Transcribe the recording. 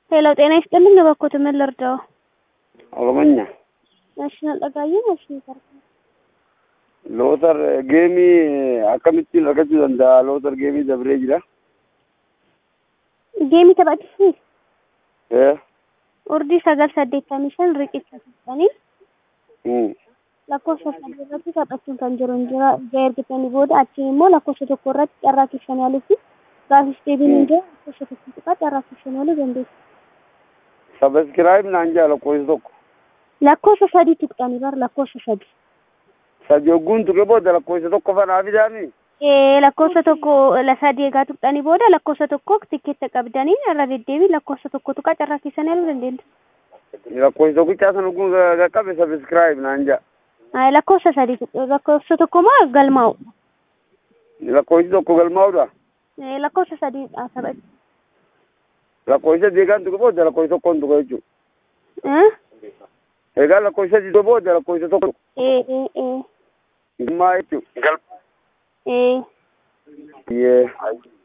ሄሎ ጤና ይስጥልኝ። እባክዎት ምን ልርዳው? Oromonya. እሺ ነጠቃዬ እሺ ይፈርካል። Lootar geemii akkamittiin argachuu danda'a? Lootar geemii dabree jira. Geemii taphachuuf Eh, urdii sagal saddeettamii shan riqicha tuqxanii mm. lakkoofsa sadii irratti taphachuun kan jiru hin jira. Ija ergitanii booda achiin immoo lakkoofsa tokko irratti carraa keessan yaaluu fi gaafis deebiin hin jira lakkoofsa tokko tuqaa carraa keessan yaaluu dandeessu. Sabaskiraayib naan jaa lakkoofsa tokko. Lakkoofsa sadii tuqxanii bar lakkoofsa sadii. Sadi hogguun tuqe booda lakkoofsa tokko fanaa fidaami. Ee, lakkoofsa tokko la sadii egaa tuqxanii booda lakkoofsa tokko tikkeetta qabdanii irra deddeebii lakkoofsa tokko tuqaa carraa keessan yaaluu dandeessu. Lakkoofsa tokkichaa san hogguun qaqqabe sabaskiraayib naan jaa. Ay, lakkoofsa sadii tuq- lakkoofsa tokko moo galmaa'u? Lakkoofsi tokko galmaa'udha. Ee, lakkoofsa sadii taphachu. Lakkoofsa deegaan tuqe booda lakkoofsa tokkoon tuqe jechuudha. Eh? Egaa lakkoofsa sadii tuqe booda lakkoofsa tokko. Ee, ee, ee, Gummaa jechuudha. ee. Yee.